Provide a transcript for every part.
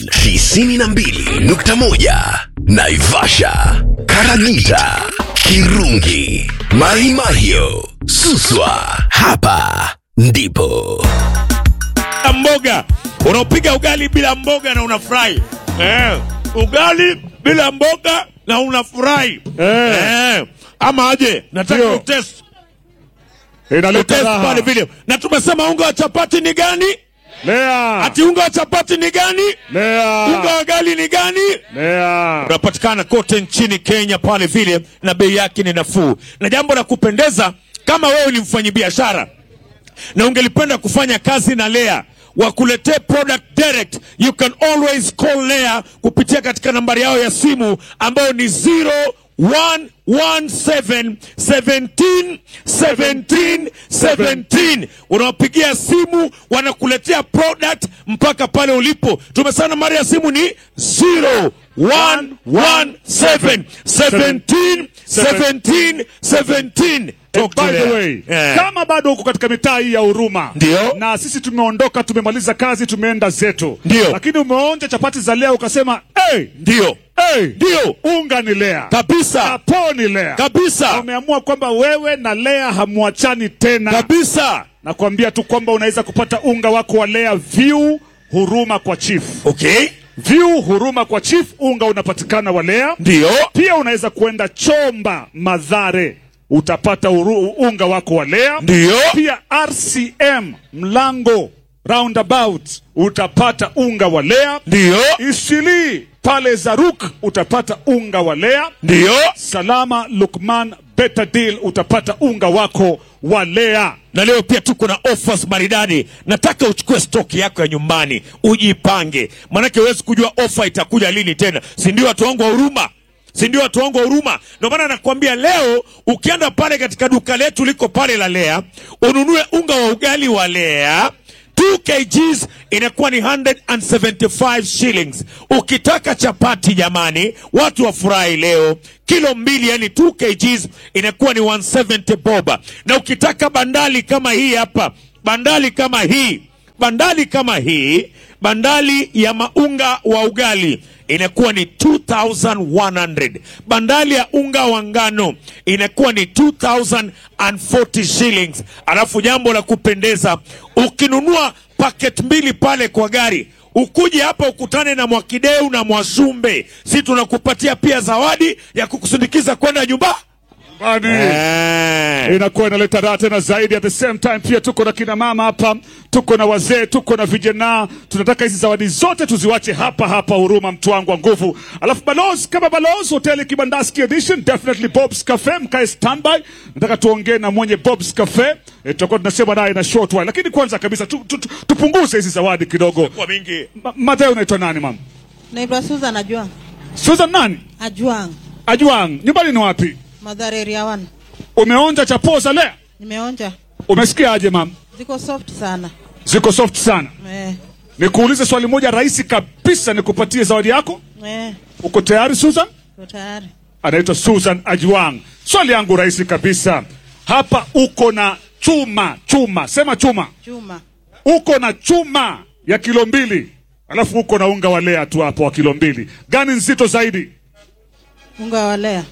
92.1 Naivasha, Karagita, Kirungi, Maimahio, Suswa. Hapa ndipo mboga unaopiga ugali bila mboga na unafurahi eh, ugali bila mboga na unafurahi Eh. eh, ama aje nataka Ndio. utest inaleta utest pale raha. vile na tumesema unga wa chapati ni gani Lea, ati unga wa chapati ni gani unga lea, wa gali ni gani lea. unapatikana kote nchini Kenya pale vile, na bei yake ni nafuu. Na jambo la kupendeza, kama wewe ni mfanyabiashara na ungelipenda kufanya kazi na Lea wakuletee product direct, you can always call Lea kupitia katika nambari yao ya simu ambayo ni 0117 17 17 17. Unawapigia simu wanakuletea product mpaka pale ulipo. Tumesema nambari ya simu ni 0117 17 17 17. Talk to By the Lea. way, Eh. kama bado uko katika mitaa hii ya Huruma Ndio. na sisi tumeondoka, tumemaliza kazi, tumeenda zetu, Ndio. lakini umeonja chapati za Lea ukasema hey, Ndio. hey, Ndio. unga ni Lea, Kabisa. kapo ni Lea, Kabisa. umeamua kwamba wewe na Lea hamwachani tena. Kabisa. Nakwambia tu kwamba unaweza kupata unga wako wa Lea View Huruma kwa Chief. Okay. View Huruma kwa Chief, unga unapatikana wa Lea. Ndio. Pia unaweza kwenda Chomba Madhare, utapata uru, unga wako wa Lea. Ndio. Pia RCM Mlango Roundabout utapata unga wa Lea. Ndio. Isili pale Zaruk utapata unga wa Lea. Ndio. Salama Lukman Better Deal utapata unga wako wa Lea. Na leo pia tuko na offers maridadi. Nataka uchukue stoki yako ya nyumbani, ujipange, manake huwezi kujua ofa itakuja lini tena, si ndio? Watu wangu wa huruma, si ndio? Watu wangu wa huruma. Ndio maana nakwambia leo, ukienda pale katika duka letu liko pale la Lea, ununue unga wa ugali wa Lea 2 kgs inakuwa ni 175 shillings. Ukitaka chapati jamani, watu wafurahi leo, kilo mbili yani 2 kgs inakuwa ni 170 boba, na ukitaka bandali kama hii hapa, bandali kama hii, bandali kama hii, bandali ya maunga wa ugali inakuwa ni 2100 bandali ya unga wa ngano inakuwa ni 2040 shillings alafu jambo la kupendeza ukinunua paket mbili pale kwa gari ukuje hapa ukutane na mwakideu na mwashumbe si tunakupatia pia zawadi ya kukusindikiza kwenda nyumba Bani. eh. inakuwa inaleta raha tena zaidi. At the same time pia tuko na kina mama hapa, tuko na wazee, tuko na vijana. Tunataka hizi zawadi zote tuziwache hapa hapa Huruma, mtu wangu wa nguvu. Alafu Balozi kama Balozi hoteli Kibandaski edition, definitely Bob's Cafe, mkae standby. Nataka tuongee na mwenye Bob's Cafe, e, tutakuwa tunasema naye na short while, lakini kwanza kabisa tu, tu, tu, tupunguze hizi zawadi kidogo. kwa mingi Ma- Mathayo, unaitwa nani mama? Naitwa Susan Ajuang. Susan nani? Ajuang. Ajuang, nyumbani ni wapi? Madhare area 1. Umeonja chapoza leo? Nimeonja. Umesikia aje mama? Ziko soft sana. Ziko soft sana. Eh. Nikuulize swali moja rahisi kabisa, nikupatie zawadi yako. Eh. Uko tayari Susan? Uko tayari. Anaitwa Susan Ajwang. Swali yangu rahisi kabisa, hapa uko na chuma chuma, sema chuma, Chuma. uko na chuma ya kilo mbili alafu uko na unga wa Lea tu hapo wa kilo mbili, gani nzito zaidi? Unga wa Lea.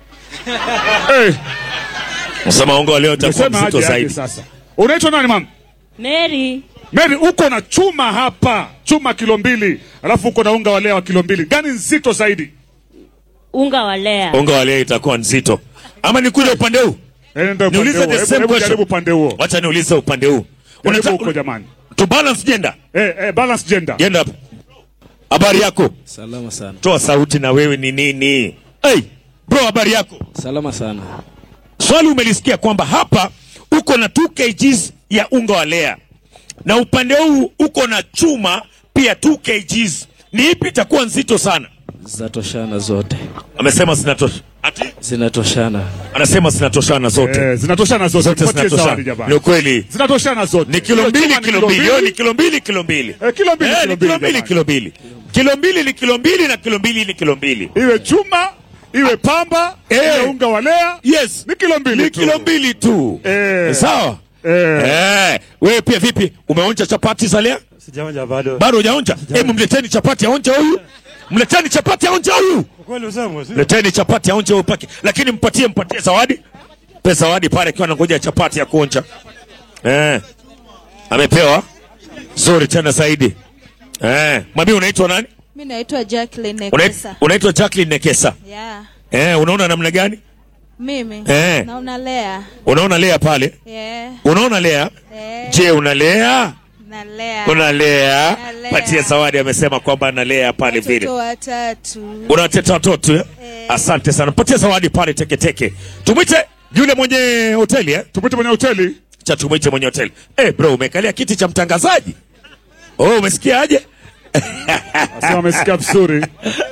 Hey, msema unga wa leo utakuwa umesema mzito aje aje zaidi sasa? Unaitwa nani mama? Mary, Mary, uko na chuma hapa, chuma kilo mbili alafu uko na unga wa Lea wa kilo mbili, gani nzito zaidi? unga wa Lea. unga wa leo itakuwa nzito ama nikuja upande huu Eh, ndio upande niulize huo. the Hebu- same hebu question Jaribu upande huo, wacha niulize upande huu jaribu Unataka- huko jamani. to balance gender Eh, eh, balance gender. gender hapo habari yako Salama sana. toa sauti na wewe ni nini hey, bro habari yako Salama sana. swali umelisikia kwamba hapa uko na 2 kgs ya unga wa lea na upande huu uko na chuma pia 2 kgs ni ipi itakuwa nzito sana Zinatoshana zote. amesema zinatosha ati Zinatoshana. anasema zinatoshana zote Eh, zinatoshana zote. zote Mpatie zawadi zinatoshana jamani. ni ukweli Zinatoshana zote. ni kilo Hiyo mbili chuma ni kilo mbili Hiyo ni kilo mbili kilo mbili Eh, kilo mbili, Eh, kilo ni mbili, kilo mbili jamani. kilo mbili kilo mbili ni kilo mbili na kilo mbili ni kilo mbili Iwe chuma, iwe pamba, Eh. iwe unga wa Lea. yes Ni kilo mbili ni tu. kilo mbili tu Eh. sawa Eh. Eh, wewe pia vipi umeonja chapati za lea Sijaonja bado. bado hujaonja hebu mleteni chapati aonja huyu mleteni chapati aonja huyu Kweli usema si? leteni chapati aonje huyu pake lakini mpatie mpatie zawadi pe zawadi pale akiwa anangoja chapati ya kuonja eh. amepewa zuri tena zaidi eh. mami unaitwa nani Mi naitwa Jacqueline Unait- Nekesa. unaitwa jacklin nekesa Yeah. eh, unaona namna gani Mimi Eh. naona Lea. unaona lea pale Yeah. unaona lea Eh. je unalea Na Lea. unalea Nalea. patia zawadi amesema kwamba analea pale vile Watoto watatu. unateta watoto eh? Eh. asante sana patia zawadi pale teketeke tumwite yule mwenye hoteli eh? Tumwite mwenye hoteli. cha tumwite mwenye hoteli eh, bro umekalia kiti cha mtangazaji oh, umesikia aje Asema amesikia vizuri.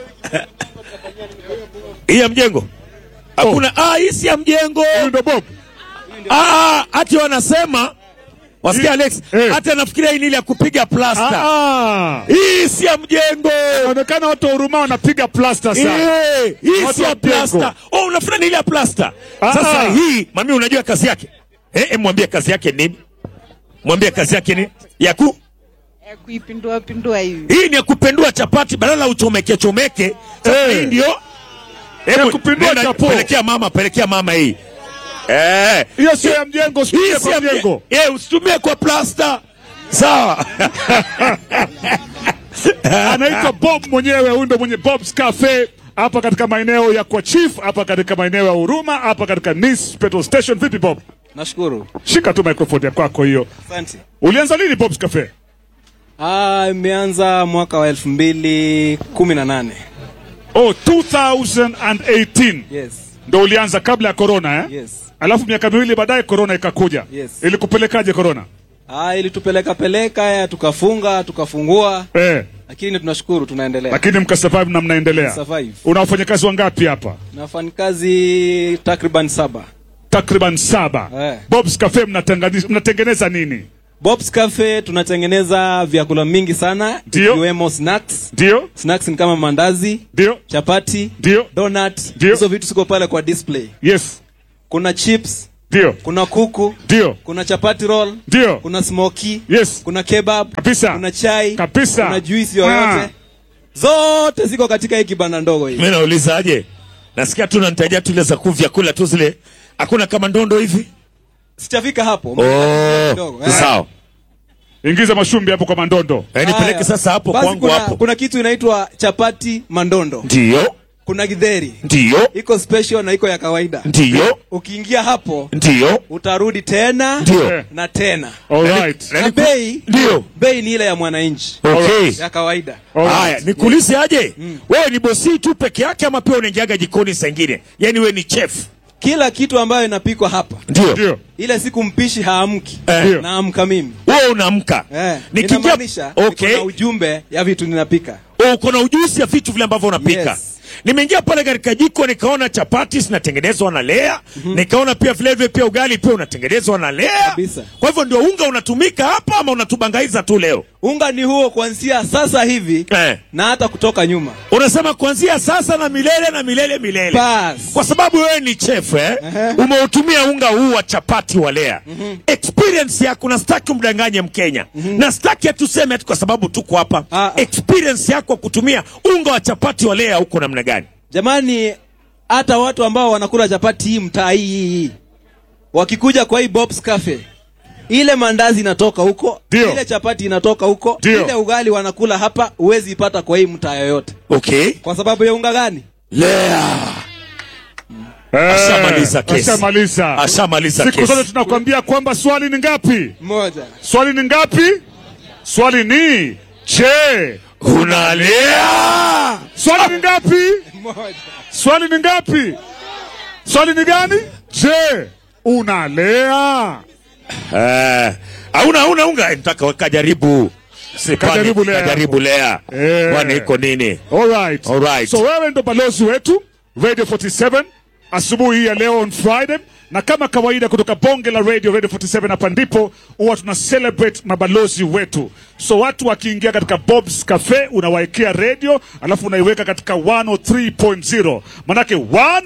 hii ya mjengo hakuna ah, hii si ya mjengo Huyu ndo Bob. ah, hati wanasema wasikia Alex Eh. hata anafikiria hii ni ile ya kupiga plasta Ah. hii si ya mjengo Inaonekana watu wa huruma wanapiga plasta sana. Eh, hii Watu si wa ya mjengo. plasta oh, unafikiri ni ile ya plasta Ah, sasa ah. hii mami unajua kazi yake eh, eh, mwambie kazi yake nini mwambie kazi yake nini ya ku Ya kuipindua pindua hivi. hii ni ya kupendua chapati badala uchomeke chomeke sasa Eh. hii ndio Hebu, kupindua nenda, chapo. pelekea mama pelekea mama hii eh Hiyo sio ya mjengo, hii usitumie si kwa ya mjengo. mje- eh usitumie kwa plasta sawa Anaitwa Bob mwenyewe, huyu ndo mwenye Bob's Cafe hapa katika maeneo ya kwa Chief, hapa katika maeneo ya Huruma, hapa katika Nice Petrol Station. Vipi Bob? Nashukuru. Shika tu microphone ya kwako hiyo. Asante. Ulianza lini Bob's Cafe? Ah, imeanza mwaka wa elfu mbili kumi na nane. Oh, 2018 Yes. ndo ulianza kabla ya corona eh? Yes. Alafu miaka miwili baadaye corona ikakuja. Yes. Ilikupelekaje corona? Ah, ilitupeleka peleka ya tukafunga tukafungua, Eh, lakini tunashukuru tunaendelea. lakini mkasurvive na mnaendelea. Survive. Una wafanyakazi wangapi hapa? Na wafanyikazi takriban saba. Takriban saba. Eh. Bob's Cafe mnatengani- mnatengeneza nini? Bob's Cafe tunatengeneza vyakula mingi sana Ndio. ikiwemo snacks. Ndio? Snacks ni kama mandazi, Ndio? chapati, Ndio? donut. Ndio. Hizo vitu ziko pale kwa display. Yes. Kuna chips, Ndio? kuna kuku, Ndio? kuna chapati roll, Ndio? kuna smoky, Yes. kuna kebab, Kabisa. kuna chai, Kabisa. kuna juisi yoyote. Ah. Zote ziko katika hii kibanda ndogo hii. mimi naulizaje nasikia tu nantajia tu ile za ku vyakula tu zile hakuna kama ndondo hivi Sijafika hapo. oh, Kidogo, eh. sawa Ingiza mashumbi hapo kwa mandondo. Eh, nipeleke Haya. sasa hapo Basi kwangu kuna, hapo kuna kitu inaitwa chapati mandondo. ndiyo Kuna githeri. ndiyo Iko special na iko ya kawaida. ndiyo Ukiingia hapo ndiyo utarudi tena Ndiyo. na tena. All right. Na Na niku- bei Ndiyo. bei ni ile ya mwananchi okay ya kawaida. All right. haya nikuulize aje wewe ni bosi tu peke yake ama pia unaingiaga jikoni saa ingine yaani wewe ni chef Kila kitu ambayo inapikwa hapa ndio Ndio. ile siku mpishi haamki Eh. Ndio. naamka mimi wewe unaamka eh, nikiingia inamaanisha okay niko na ujumbe ya vitu ninapika uko na ujuzi ya vitu vile ambavyo unapika Yes. nimeingia pale katika jiko nikaona chapati zinatengenezwa na lea nikaona pia vile vile pia ugali pia unatengenezwa na lea Kabisa. kwa hivyo ndio unga unatumika hapa ama unatubangaiza tu leo unga ni huo kuanzia sasa hivi eh. na hata kutoka nyuma unasema kuanzia sasa na milele na milele milele Bas. kwa sababu wewe ni chef eh? umeutumia unga huu wa chapati wa lea experience yako na sitaki umdanganye mkenya na sitaki atuseme ati kwa sababu tuko hapa Ah, ah. experience yako kutumia unga wa chapati wa lea huko namna gani jamani hata watu ambao wanakula chapati hii mtaa hii hii hii wakikuja kwa hii Bob's Cafe ile mandazi inatoka huko Ndio. ile chapati inatoka huko Ndio. ile ugali wanakula hapa huwezi ipata kwa hii mtaa yoyote okay kwa sababu ya unga gani lea Eh, Ashamaliza kesi. Ashamaliza. ashamaliza Siku kesi zote tunakwambia kwamba swali ni ngapi? moja Swali ni ngapi? Swali ni je, unalea swali ni ngapi? moja Swali ni ngapi? Swali ni gani? Je, unalea? Eh, hauna hauna unga Eh, nataka kajaribu Si, kwani- Kajaribu lea. kajaribu lea Eh. kwani iko nini All right. All right. So wewe ndo balozi wetu Radio 47 asubuhi hii ya leo on Friday na kama kawaida kutoka bonge la radio radio 47 hapa ndipo huwa tuna celebrate mabalozi wetu so watu wakiingia katika bobs cafe unawaekea radio alafu unaiweka katika 103.0 manake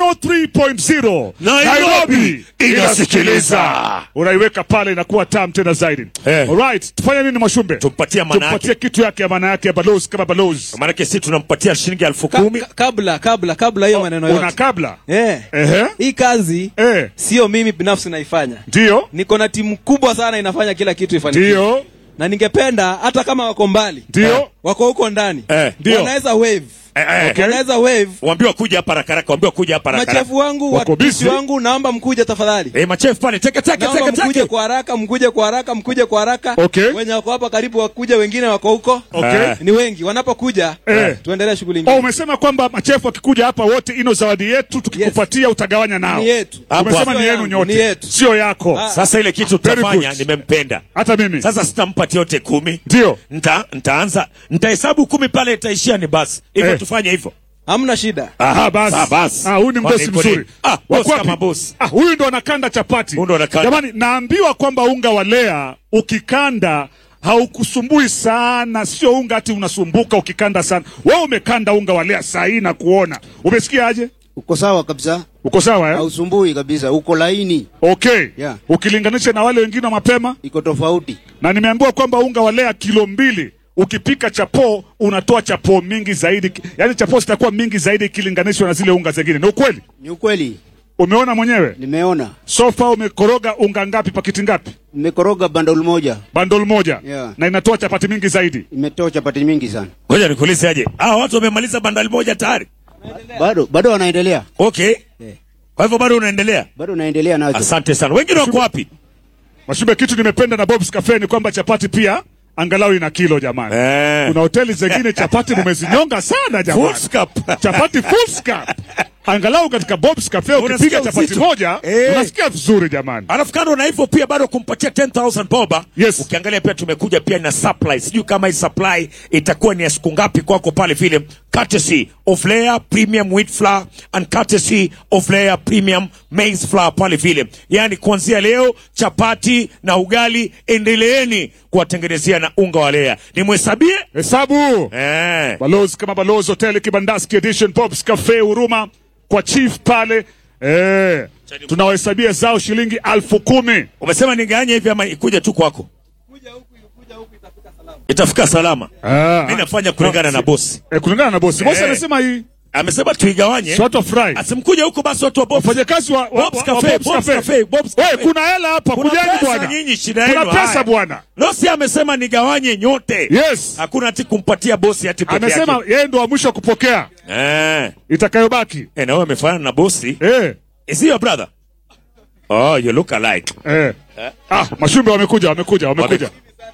103.0 Nairobi inasikiliza. unaiweka pale inakuwa tam tena zaidi Eh. alright tufanye nini mwashumbe Tumpatie maana tumpatie yake. kitu yake ya maana yake ya balozi kama balozi Maanake si tunampatia shilingi elfu Ka, kumi ka, kabla kabla kabla hiyo maneno una yote kabla eh, ehe hii kazi eh sio mimi binafsi naifanya ndio niko na timu kubwa sana inafanya kila kitu ifanikiwe ndio na ningependa hata kama wako mbali ndio wako huko ndani Eh, ndio. wanaweza wave Eh, eh, Okay. wanaweza wave waambiwa kuja hapa rakaraka waambiwa kuja hapa rakaraka machefu wangu Wako watumishi busy. wangu naomba mkuje tafadhali eh machefu pale teke teke naomba teke mkuje teke kwa haraka mkuje kwa haraka mkuje kwa haraka Okay. wenye wako hapa karibu wakuje wengine wako huko okay Eh. ni wengi wanapokuja Eh. tuendelee shughuli Oh, ingine umesema kwamba machefu akikuja hapa wote ino zawadi yetu tukikupatia utagawanya nao ni yetu Hapo umesema Sio ni yenu yangu, nyote ni yetu. sio yako Ah. sasa ile kitu Very tutafanya good. nimempenda hata mimi sasa sitampatia yote kumi ndio nta ntaanza ntahesabu kumi pale itaishia ni basi hivyo Eh. tufanye hivyo hamna shida Aha, basi. Ah, basi. Ah, huyu ni mdosi Kwani iko mzuri. nini? Ah, Wa boss kwapi? kama boss. Ah, huyu ndo anakanda chapati. Huyu ndo anakanda. Jamani, naambiwa kwamba unga wa lea ukikanda haukusumbui sana, sio unga ati unasumbuka ukikanda sana. Wewe umekanda unga wa lea saa hii na kuona, umesikia aje? Uko sawa kabisa, Uko sawa eh? hausumbui kabisa, uko laini, Okay. Yeah. Ukilinganisha na wale wengine wa mapema, iko tofauti. na nimeambiwa kwamba unga wa lea kilo mbili ukipika chapo unatoa chapo mingi zaidi, yaani chapo zitakuwa mingi zaidi ikilinganishwa na zile unga zingine. Ni ukweli? Ni ukweli, Umeona mwenyewe? nimeona. Sofa umekoroga unga ngapi, pakiti ngapi? Nimekoroga bandol moja, Bandol moja Yeah. na inatoa chapati mingi zaidi. imetoa chapati mingi sana. ngoja nikuulize aje ah watu wamemaliza bandali moja tayari Bado bado wanaendelea, okay kwa hivyo bado unaendelea bado wanaendelea nazo. asante sana wengine wako wapi Mashube, kitu nimependa na Bob's Cafe ni kwamba chapati pia angalau ina kilo jamani. Eh. Kuna hoteli zingine chapati mumezinyonga sana jamani. Full scoop. chapati full scoop. Angalau katika Bob's Cafe ukipiga Unasikia chapati uzito. moja Eh. unasikia vizuri jamani. alafu kando na hivyo pia bado kumpatia 10000 boba Yes. ukiangalia pia tumekuja pia na supply sijui kama hii supply itakuwa ni ya siku ngapi kwako pale vile courtesy of layer premium wheat flour and courtesy of layer premium maize flour pale vile yaani kuanzia leo chapati na ugali endeleeni kuwatengenezea na unga wa layer nimhesabie Hesabu. eh. Balozi kama Balozi Hotel Kibandaski Edition Bob's Cafe Huruma kwa chief pale. Eh. Tunawahesabia zao shilingi alfu kumi. umesema niganye hivi ama ikuja tu kwako itafika salama Ah. mi nafanya kulingana na bosi Eh, kulingana na bosi. Bosi Eh. anasema hii amesema tuigawanye si watu wafurahi. asimkuja huko basi watu wa Bob's. wafanyakazi wa, wa, Bob's wa, Cafe, wa Bob's Bob's Cafe. Cafe, Bob's Wewe, Cafe. kuna hela hapa, Kuna kujani pesa bwana. nyinyi, shida Kuna yenu, pesa haya. bwana. Losi amesema nigawanye nyote Yes. hakuna ati kumpatia bosi ati peke Amesema yake. yeye ndo wa mwisho kupokea eh itakayobaki. eh, na wewe amefanana na bosi Eh, is he your brother oh you look alike eh. Ah, mashumbe wamekuja, wamekuja, wamekuja.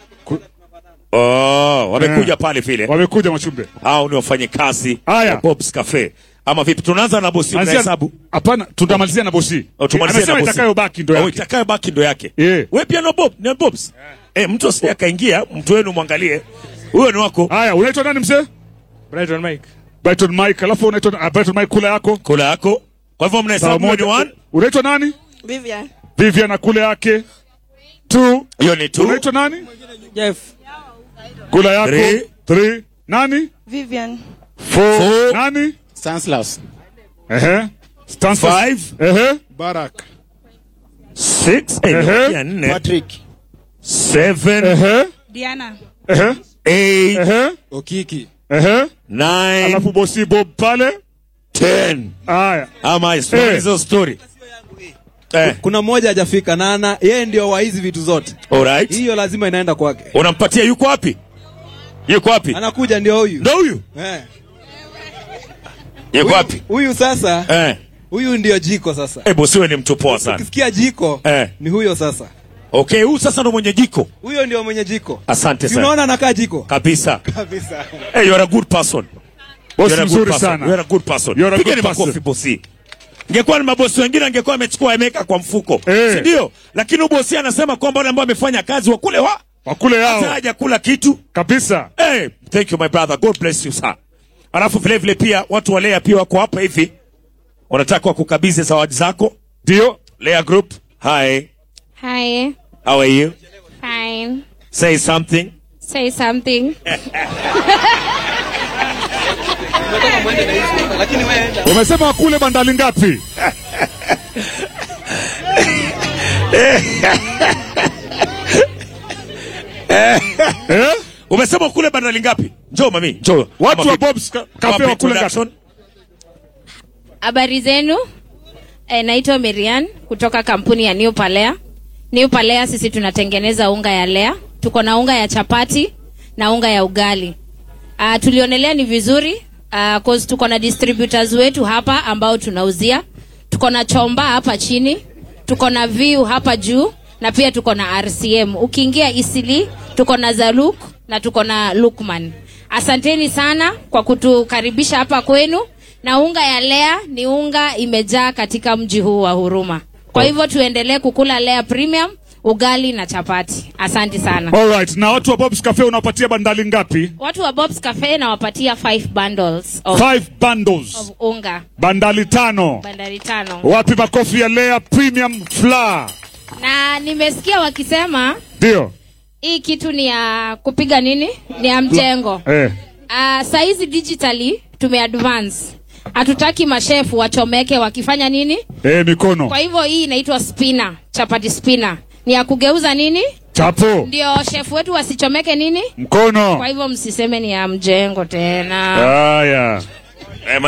oh wamekuja Eh. pale vile Wamekuja mashumbe. hao ni wafanye kazi Haya. wa Bob's Cafe ama vipi tunaanza na bosi Anzia- unahesabu Hapana, tutamalizia na bosi. Oh, tumalizie Amesema na bosi. itakayobaki ndo Oh, yake. itakayobaki ndo yake Eh. wewe pia na Bob na Bob's eh mtu asije akaingia mtu wenu mwangalie huyo ni wako Haya, unaitwa nani mzee? Brighton Mike. Brighton Mike, alafu unaitwa ah, Brighton Mike kula yako. kula yako kwa hivyo Sawa mnahesabu hiyo ni moja. one Unaitwa nani? Vivian. Vivian na kule yake. Two. hiyo ni two Unaitwa nani? Jeff. Kula yako. Three. Three. Nani? Vivian. Four. Four. Nani? Stanislaus. Ehe. Stansford. five Ehe. Barak. six eh, Ehe. nimebakia nne Patrick. seven Ehe. Diana. Ehe. eight Ehe. Okiki. Ehe. nine Alafu bosi Bob pale. ten Haya. ama Eh. story hizo story eh kuna mmoja hajafika na ana yeye ndio wa hizi vitu zote alright hiyo lazima inaenda kwake unampatia yuko wapi yuko wapi anakuja ndio huyu ndo huyu Eh. yuko wapi huyu sasa eh huyu ndio jiko sasa eh bosi wewe ni mtu poa sana ukisikia jiko Eh. ni huyo sasa okay huyu sasa ndo mwenye jiko huyo ndio mwenye jiko asante Si sana unaona anakaa jiko kabisa kabisa hey, you are a good person Bosi You are a good mzuri person. sana. You are a good person. You are a Pigeni good person. makofi bosi. Ingekuwa ni mabosi wengine angekuwa amechukua ameweka kwa mfuko. Eh. Si ndio? Lakini bosi anasema kwamba wale ambao wamefanya kazi wa kule wa Wakule hata yao. haja kula kitu. Kabisa. Hey, thank you my brother. God bless you sir. Alafu vile vile pia watu walea pia wako hapa hivi. Wanataka wakukabidhi zawadi zako. Ndio. Lea Group. Hi. Hi. How are you? Fine. Say something. Say something. Umesema wakule bandali ngapi? eh? Umesema kule bandali ngapi? Njoo mami, njoo. Watu Kama wa vipi? Bob's Ca- Kama Cafe wakule production. ngapi? Habari zenu? E, naitwa Miriam kutoka kampuni ya New Palea. New Palea sisi tunatengeneza unga ya lea. Tuko na unga ya chapati na unga ya ugali. Uh, tulionelea ni vizuri uh, cause tuko na distributors wetu hapa ambao tunauzia. Tuko na Chomba hapa chini, tuko na Viu hapa juu na pia tuko na RCM. Ukiingia Isili tuko na Zaluk na tuko na Lukman. Asanteni sana kwa kutukaribisha hapa kwenu, na unga ya Lea ni unga imejaa katika mji huu wa Huruma. Kwa hivyo tuendelee kukula Lea Premium, ugali na chapati. Asante sana. Alright, na watu wa Bob's Cafe unawapatia bandali ngapi? Watu wa Bob's Cafe nawapatia 5 bundles of, Five bundles. of unga Bandali tano. bandari tano, Wapi makofi ya Lea Premium Flour? na nimesikia wakisema Ndio. hii kitu ni ya kupiga nini, ni ya mjengo. Eh. Uh, saizi digitally tumeadvance, hatutaki mashefu wachomeke wakifanya nini. Eh, mikono. Kwa hivyo hii inaitwa spinner, chapati spinner, ni ya kugeuza nini, Chapo. ndio shefu wetu wasichomeke nini. Mkono. Kwa hivyo msiseme ni ya mjengo tena. Haya.